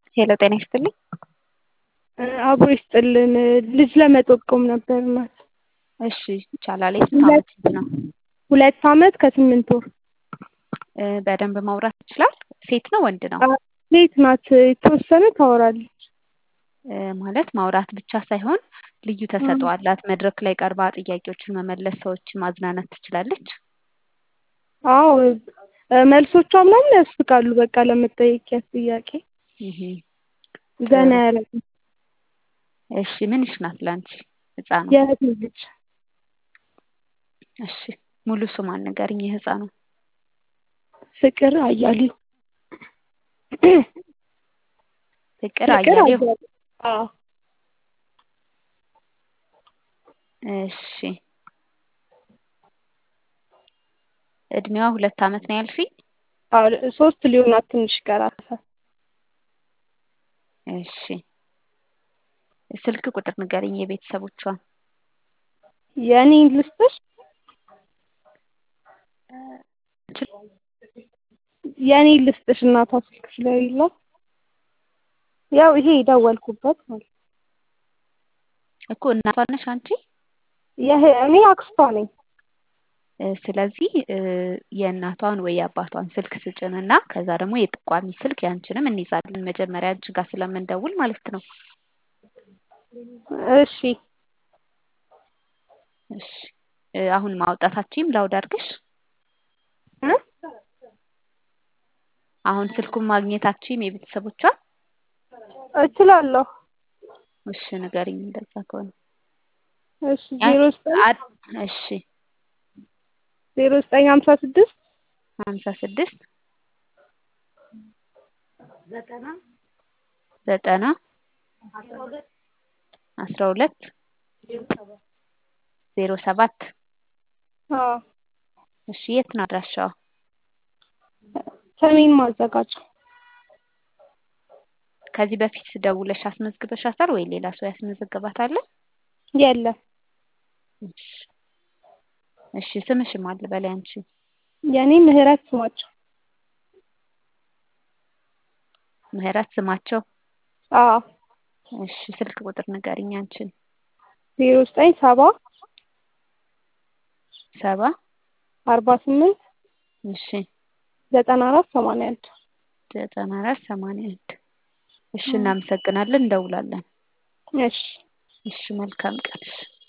ሄሎ ጤና ይስጥልኝ። አብሮ ይስጥልን። ልጅ ለመጠቆም ነበር እናት። እሺ ይቻላል። የስንት ዓመት ልጅ ነው? ሁለት ዓመት ከስምንት ወር። እ በደንብ ማውራት ይችላል? ሴት ነው ወንድ ነው? ሴት ናት። የተወሰነ ታወራለች። እ ማለት ማውራት ብቻ ሳይሆን ልዩ ተሰጥኦ አላት። መድረክ ላይ ቀርባ ጥያቄዎችን መመለስ፣ ሰዎችን ማዝናናት ትችላለች። አዎ እ መልሶቿ ምናምን ያስቃሉ። በቃ ለምትጠይቂያት ጥያቄ እህ ዘና ያደርጋል። እሺ ምንሽ ናት ለአንቺ ህፃኗ? የእህቴ ልጅ እሺ ሙሉ ስሟን ንገሪኝ የህፃኗ። ፍቅር አያሌው። ፍቅር አያሌው። አዎ እሺ እድሜዋ ሁለት ዓመት ነው ያልሽኝ? አዎ ሶስት ሊሆናት ትንሽ ይቀራታል። እሺ ስልክ ቁጥር ንገሪኝ የቤተሰቦቿን። የእኔን ልስጥሽ? የእኔን ልስጥሽ እናቷ ስልክ ስለሌላት ያው ይሄ የደወልኩበት ማለት ነው። እኮ እናቷ ነሽ አንቺ? ይሄ እኔ አክስቷ ነኝ። እ ስለዚህ እ የእናቷን ወይ የአባቷን ስልክ ስጭንና ከዛ ደግሞ የጠቋሚ ስልክ ያንቺንም እንይዛለን መጀመሪያ አንቺ ጋር ስለምንደውል ማለት ነው። እሺ እሺ እ አሁን ማውጣታችሁም ላውድ አድርግሽ? እ አሁን ስልኩን ማግኘታችሁም የቤተሰቦቿን? እችላለሁ። እሺ ንገሪኝ እንደዛ ከሆነ። እሺ ዜሮ ዘጠኝ አድ- እሺ ዜሮ ዘጠኝ ሀምሳ ስድስት ሀምሳ ስድስት ዘጠና ዘጠና አስራ ሁለት አስራ ሁለት ዜሮ ሰባት ዜሮ ሰባት አዎ እሺ የት ነው አድራሻዋ? ሰሜን ማዘጋጃ ከዚህ በፊት ደውለሽ አስመዝግበሻታል ወይ ሌላ ሰው ያስመዘግባታል? የለም እሺ እሺ ስምሽን ማን ልበል ያንቺ? የእኔ ምህረት ስማቸው ምህረት ስማቸው? አዎ እሺ ስልክ ቁጥር ንገሪኝ አንቺን። ዜሮ ዘጠኝ ሰባ ሰባ አርባ ስምንት እሺ ዘጠና አራት ሰማንያ አንድ ዘጠና አራት ሰማንያ አንድ እሺ እናመሰግናለን እንደውላለን። እሺ እሺ መልካም ቀን። እሺ